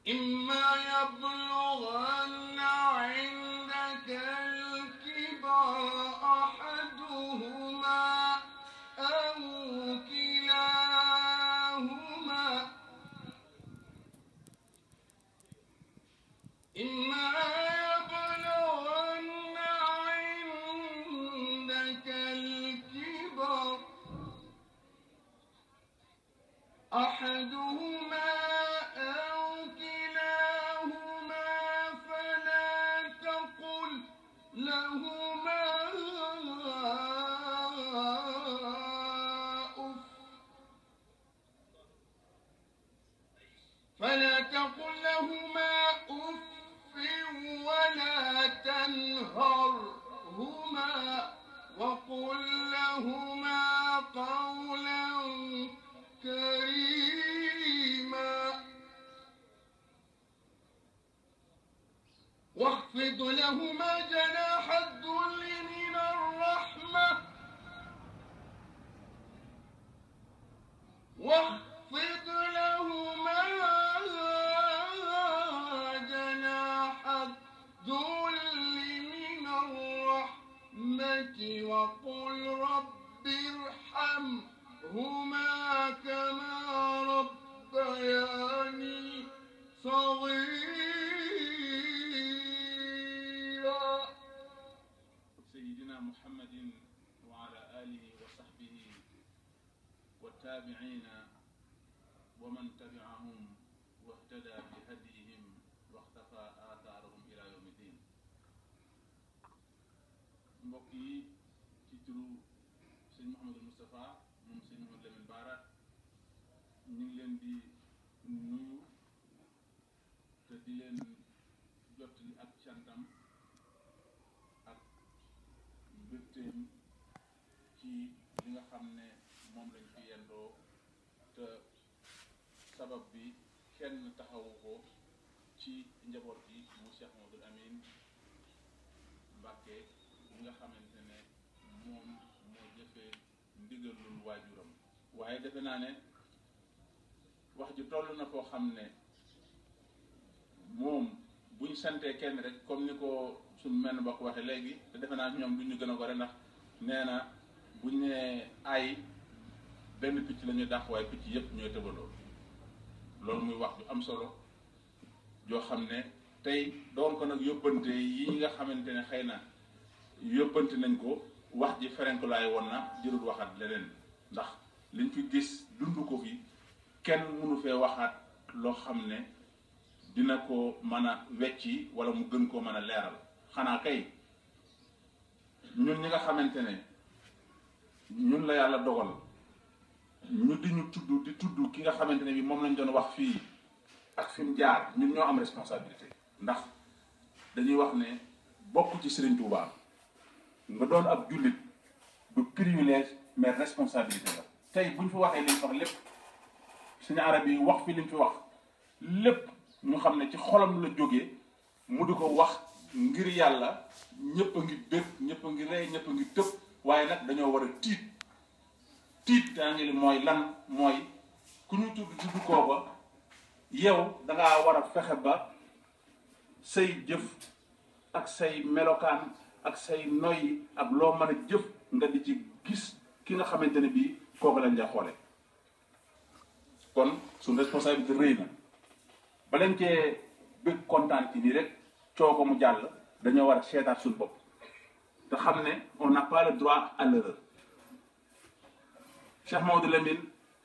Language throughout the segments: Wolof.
إما يبلغن عندك الكبر أحدهما أو كلاهما إما يبلغن عندك الكبر أحدهما أو كلاهما فلا تقل لهما أف فلا تقل لهما أف ولا تنهرهما وقل لهما قولا كريما واخفض لهما جناح الذل من الرحمة واخفض لهما جناح الذل من الرحمة وقل رب ارحمهما كما ربياني صغيرا سيدنا محمد وعلى آله وصحبه والتابعين ومن تبعهم واهتدى بهديهم واختفى آثارهم إلى يوم الدين mbokk yi ci turu sëñ Mouhamadou Moustapha moom sëñ Mouhamadou Lamine Bara ñu ngi leen di nuyu te di leen jottali ak cantam ak mbégteem ci li nga xam ne moom lañ fi yendoo te sabab bi kenn taxawu ko ci njaboot gi mu Cheikh Mamadou Amine Mbàkke li nga xamante ne moom moo jëfee ndigalul waajuram waaye defe naa ne wax ji toll na foo xam ne moom buñ santee kenn rek comme ni ko suñ menn mbokk waxee léegi te defe naa ñoom du ñu gën a gore ndax nee na buñ nee ay benn picc la ñuy dàq waaye picc yépp ñooy tëbaloo loolu muy wax ju am solo joo xam ne tey doon ko nag yóbbante yi nga xamante ne xëy na yóbbante nañ ko wax ji ferenkulaay woon na jërul waxaat leneen ndax liñ fi gis dund ko fi kenn mënu fee waxaat loo xam ne dina ko mën a wecci wala mu gën koo mën a leeral xanaa kay ñun ñi nga xamante ne ñun la yàlla dogal ñu di ñu tudd di tudd ki nga xamante ne bi moom lañ doon wax fii ak fi mu jaar ñun ñoo am responsabilité ndax dañuy wax ne bokk ci Serigne Touba nga doon ab jullit du privilège mais responsabilité la tey buñ fi waxee liñ fi wax lépp suñu arab yi wax fi liñ fi wax lépp ñu xam ne ci xolam la jógee mu di ko wax ngir yàlla ñëpp a ngi bég ñëpp a ngi rey ñëpp a ngi tëb waaye nag dañoo war a tiit tiit daa ngi li mooy lan mooy ku ñu tudd tudd kooba yow dangaa war a fexe ba say jëf ak say melokaan ak say noyyi ak loo mën a jëf nga di ci gis ki nga xamante ne bii kooku lañ ja xoole kon suñ responsabilité rëy na ba leen cee bëgg kontaan ci nii rek coo ko mu jàll dañoo war a seetaat suñu bopp te xam ne on n'a pas le droit à l'erreur Cheikh Maodo Lamine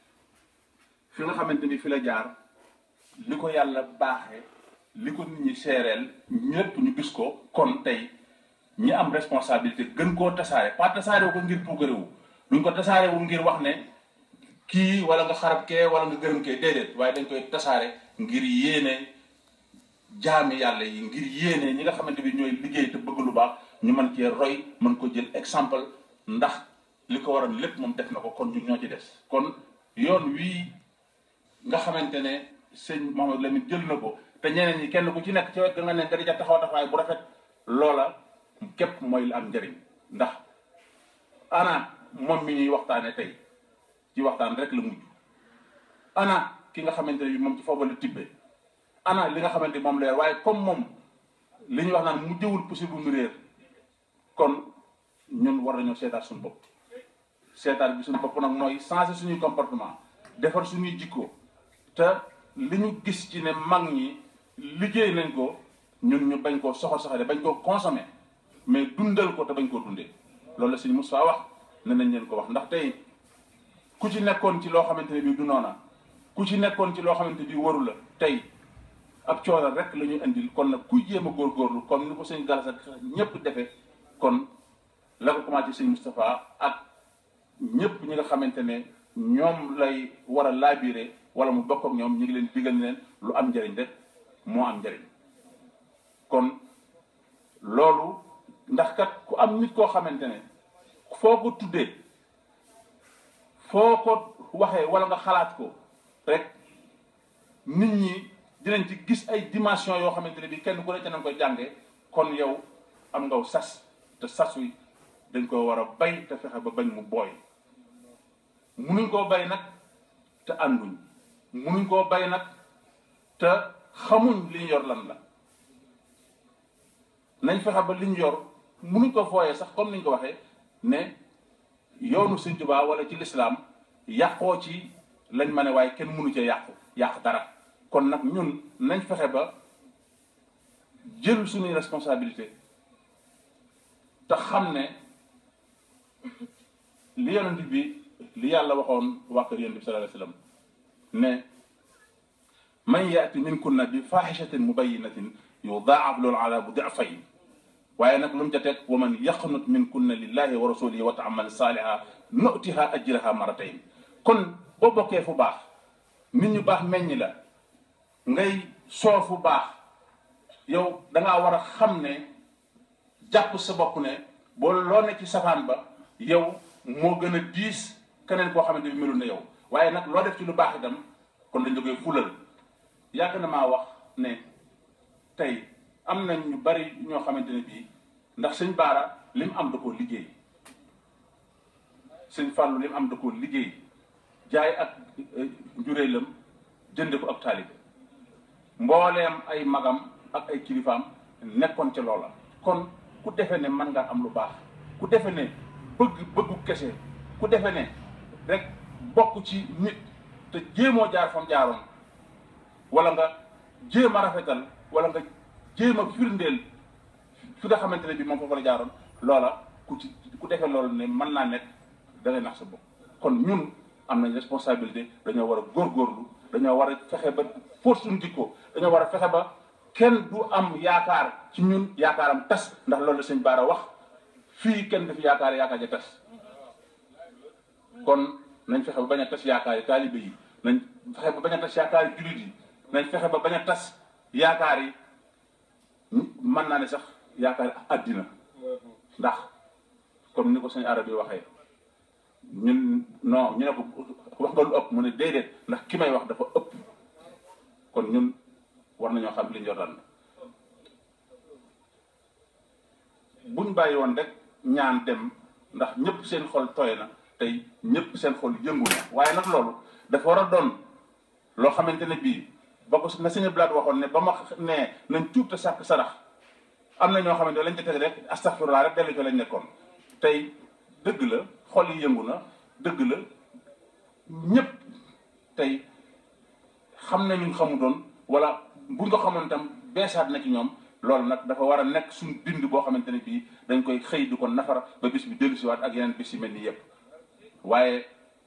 fi nga xamante ni fi la jaar li ko yàlla baaxee li ko nit ñi seereel ñëpp ñu gis ko kon tey ñi am responsabilité gën koo tasaare pas tasaare ko ngir puukarewu duñ ko tasaare wu ngir wax ne kii wala nga xarab kee wala nga gërëm kee déedéet waaye dañ koy tasaare ngir yéene jaami yàlla yi ngir yéene ñi nga xamante bi ñooy liggéey te bëgg lu baax ñu mën cee roy mën ko jël exemple ndax li ko waroon lépp moom def na ko kon ñun ñoo ci des kon yoon wii nga xamante ne sëñ Mouhamadou Lamine jël na ko te ñeneen ñi kenn ku ci nekk ci wet ga nga ne nga di ca taxaw taxawaay bu rafet loola képp mooy la am njëriñ ndax ana moom mi ñuy waxtaane tey ci waxtaan rek la mujj ana ki nga xamante ne bi moom ci foofu la tibbee ana li nga xamante ni moom leer waaye comme moom li ñuy wax naan mu jëwul possible mu réer kon ñun war nañoo seetaat suñu bopp seetaat bi suñu bopp nag mooy changer suñuy comportement defar suñuy jikko te li ñu gis ci ne mag ñi liggéey nañ ko ñun ñu bañ koo soxal soxale bañ koo consommer mais dundal ko te bañ koo dundee loolu la sëñ Moussa wax ne nañ leen ko wax ndax tey ku ci nekkoon ci loo xamante ne bii du noona ku ci nekkoon ci loo xamante bii waru la tey ab coono rek la ñuy indil kon nag kuy jéem a góorgóorlu comme ni ko sëñ Galas ak ñëpp defee kon la ko commencé sëñ Moustapha ak ñëpp ñi nga xamante ne ñoom lay war a laabiré wala mu bokk ak ñoom ñu ngi leen digal leen lu am njëriñ rek moo am njëriñ kon loolu ndax kat ku am nit koo xamante ne foo ko tuddee foo ko waxee wala nga xalaat ko rek nit ñi dinañ ci gis ay dimension yoo xamante ne bi kenn ku ne ca nañ koy jàngee kon yow am ngaw sas te sas wi dañ ko war a bay te fexe ba bañ mu booy munuñ koo bay nag te ànduñ munuñ koo bay nag te xamuñ li ñu yor lan la nañ fexe ba li ñu yor munuñ ko fooyee sax comme niñ ko waxee ne yoonu Sëñ Tuubaa wala ci lislaam yàqoo ci lañ ma ne waaye kenn munu ca yàqu yàq dara kon nag ñun nañ fexe ba jël suñuy responsabilité te xam ne li yonent bi li yàlla waxoon waa kër yonent bi sallallahu alayhi wasallam ne man yaati minkunna bi fahishatin mubayyinatin yudaa'af lahu al'adabu di'fayn waaye nag lu mu ca teg wa man yaqnut minkunna lillahi wa rasulihi wa ta'mal saliha nu'tiha ajraha maratayn kon boo bokkee fu baax nit ñu baax meññ la ngay soo fu baax yow dangaa war a xam ne jàpp sa bopp ne boo loo ne ci safaan ba yow moo gën a diis keneen koo xamante bi melul na yow waaye nag loo def ci lu baax itam kon dañ la koy fulal yàgg na maa wax ne tey am na ñu bari ñoo xamante ne bii ndax sëñ Baara li mu am da koo liggéey sëñ Fàllu li mu am da koo liggéey jaay ak njuréelam jënde ko ak taalibe mbooleem ay magam ak ay kilifaam nekkoon ca loola kon ku defe ne mën ngaa am lu baax ku defe ne bëgg bëggu kese ku defe ne rek bokk ci nit te jéemoo jaar fam jaaroon wala nga jéem a rafetal wala nga jéem a firndeel fi nga xamante ne bi moom foofu la jaaroon loola ku ci ku defee loolu ne mën naa nekk da ngay nax sa bopp kon ñun am nañ responsabilité dañoo war a góorgóorlu dañoo war a fexe ba force suñu jikko dañoo war a fexe ba kenn du am yaakaar ci ñun yaakaaram tas ndax loolu la sëñ Baara wax fii kenn dafi yaakaar yaakaar ja tas kon nañ fexe ba bañ a tas yaakaar yi taalibe yi nañ fexe ba bañ a tas yaakaar yi jullit yi nañ fexe ba bañ a tas yaakaar yi mën naa ne sax yaakaar àddina ndax comme ni ko sëñ arab yi waxee ñun non ñu ne ko wax nga lu ëpp mu ne déedéet ndax ki may wax dafa ëpp kon ñun war nañoo xam li ñu yor buñ bàyyi woon rek ñaan dem ndax ñëpp seen xol tooy na tey ñëpp seen xol yëngu na waaye nag loolu dafa war a doon loo xamante ne bii ba ko na sëñ Blaat waxoon ne ba ma nee nañ tuub te sàkk sarax am na ñoo xamante lañ ca teg rek astaghfirullah rek dellu ci lañ nekkoon tey dëgg la xol yi yëngu na dëgg la ñëpp tey xam nañu xamu doon wala buñ ko xamoon tam beesaat na ci ñoom loolu nag dafa war a nekk suñ bind boo xamante ne bii dañ koy xëy di ko nafar ba bis bi dellusiwaat ak yeneen bis yi mel ni yépp waaye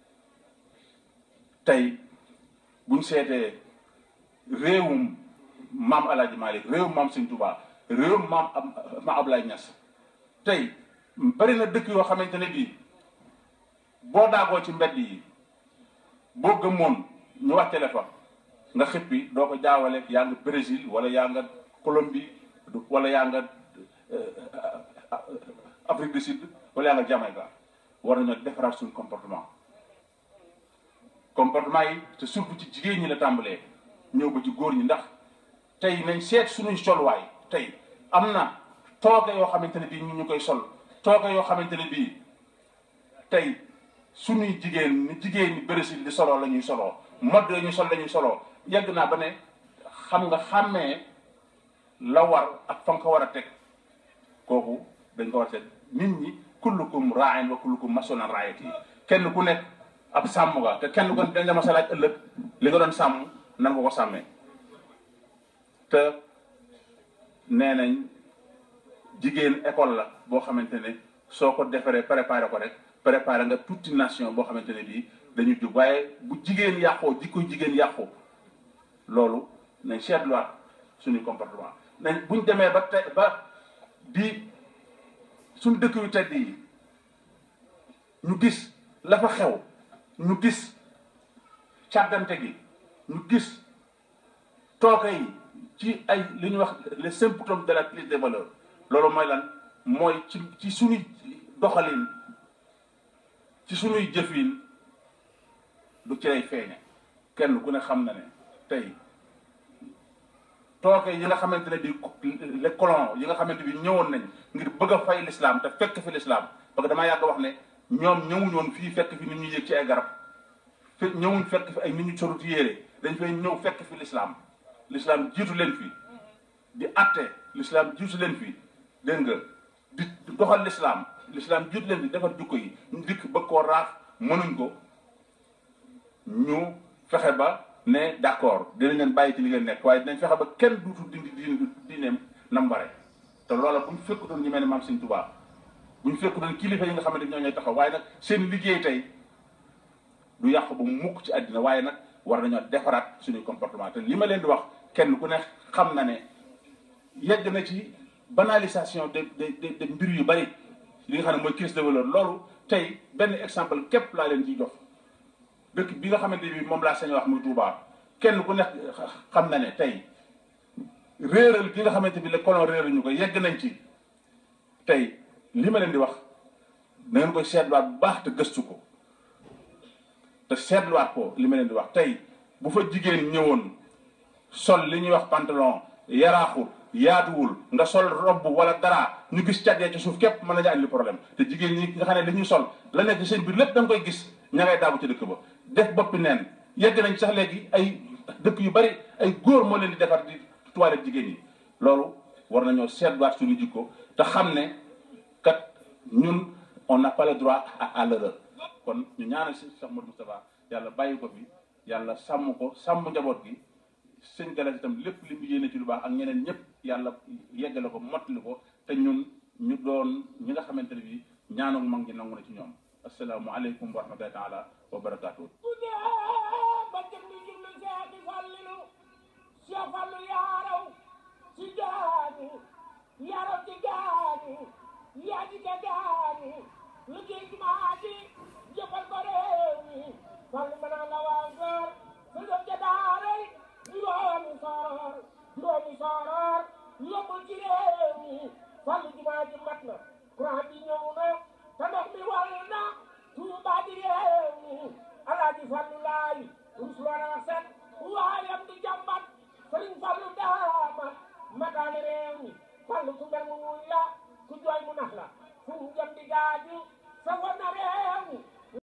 tey buñ seetee réewum maam Alaaji Maalik réewum maam Sëñ Tuubaa réewum maam maam Ablaye Ñas tey bari na dëkk yoo xamante ne bii boo daagoo ci mbedd yi boo gëmmoon ñu wàccale fa nga xippi doo ko jaawale yaa nga Brésil wala yaa nga Colombie wala yaa nga Afrique du Sud wala yaa nga Jamaïque war nañoo defaraat suñu comportement comportement yi te surtout ci jigéen ñi la tàmbalee ñëw ba ci góor ñi ndax tey nañ seet suñuy solwaay tey am na tooke yoo xamante ne bii ñu ñu koy sol tooke yoo xamante ne bii tey suñuy jigéen ni jigéen ñi Brésil di soloo la ñuy soloo mode yooyu ñu sol la ñuy soloo yegg naa ba ne xam nga xàmmee la war ak fa nga ko war a teg kooku dañ ko war a teg nit ñi kullukum raain wa kullukum masolan raayati kenn ku nekk ab sàmm nga te kenn ku dañ la mas a laaj ëllëg li nga doon sàmm nan nga ko sàmmee te nee nañ jigéen école la boo xamante ne soo ko defaree préparé ko rek préparé nga toute une nation boo xamante ne bii dañu jub waaye bu jigéen yàqoo jikko jigéen yàqu loolu nañ seetluwaat suñuy comportement nañ buñ demee ba te ba di suñ dëkk yu tedd yi ñu gis la fa xew ñu gis càggante gi ñu gis tooke yi ci ay li ñuy wax les symptômes de la crise des valeurs loolu mooy lan mooy ci ci suñuy doxalin ci suñuy jëfin du ci lay feeñe kenn ku ne xam na ne tey tooke yi nga xamante ne bi les colons yi nga xamante bi ñëwoon nañ ngir bëgg a fay l'islam te fekk fi l'islam parce que damaa yàgg wax ne ñoom ñëwuñ woon fii fekk fi nit ñu yéeg ci ay garab fe ñëwuñ fekk fi ay nit ñu soruti yére dañ fay ñëw fekk fi l'islam l'islam jiitu leen fi di atte l'islam jiitu leen fi dégg nga di doxal l'islam l'islam jiitu leen fi defar jukko yi ñu dikk bëgg koo raaf mënuñ ko ñu fexe ba ne d'accord dinañ leen bàyyi ci li ngeen nekk waaye dinañ fexe ba kenn duutu dindi di diineem nam bare te loola bu ñu fekk doon ñu mel ne maam Sëñ Tuubaa bu ñu fekk doon kilifa yi nga xamante ñoo ñooy taxaw waaye nag seen liggéey tey du yàqu ba mukk ci àddina waaye nag war nañoo defaraat suñuy comportement te li ma leen di wax kenn ku ne xam na ne yegg na ci banalisation de de de mbir yu bari li nga xam ne mooy crise de valeur loolu tey benn exemple képp laa leen ciy jox dëkk bi nga xamante bi moom laa sañ wax muy Touba kenn ku nekk xam na ne tey réeral gi nga xamante bi les colons réeral ñu ko yegg nañ ci tey li ma leen di wax na ngeen koy seetluwaat bu baax te gëstu ko te seetluwaat ko li ma leen di wax tey bu fa jigéen ñëwoon sol li ñuy wax pantalon yaraaxul yaatuwul nga sol robb wala dara ñu gis càggee ci suuf képp mën nañu andi problème te jigéen ñi nga xam ne dañuy sol la nekk seen biir lépp da nga koy gis ña ngay daabu ci dëkk ba def boppi neen yegg nañ sax léegi ay dëkk yu bari ay góor moo leen di defar di toilette jigéen yi loolu war nañoo seetluwaat suñu jikko te xam ne kat ñun on n'a pas le droit à l'erreur kon ñu ñaanal si Cheikh Modou Moustapha yàlla bàyyi ko fi yàlla sàmm ko sàmm njaboot gi sëñ Galas itam lépp li mu yéene ci lu baax ak ñeneen ñëpp yàlla yeggale ko mottali ko te ñun ñu doon ñi nga xamante ne bii ñaanu mag ñi nangu na ci ñoom asalaamualeykum wa rahmatullahi taala wa barakaatu.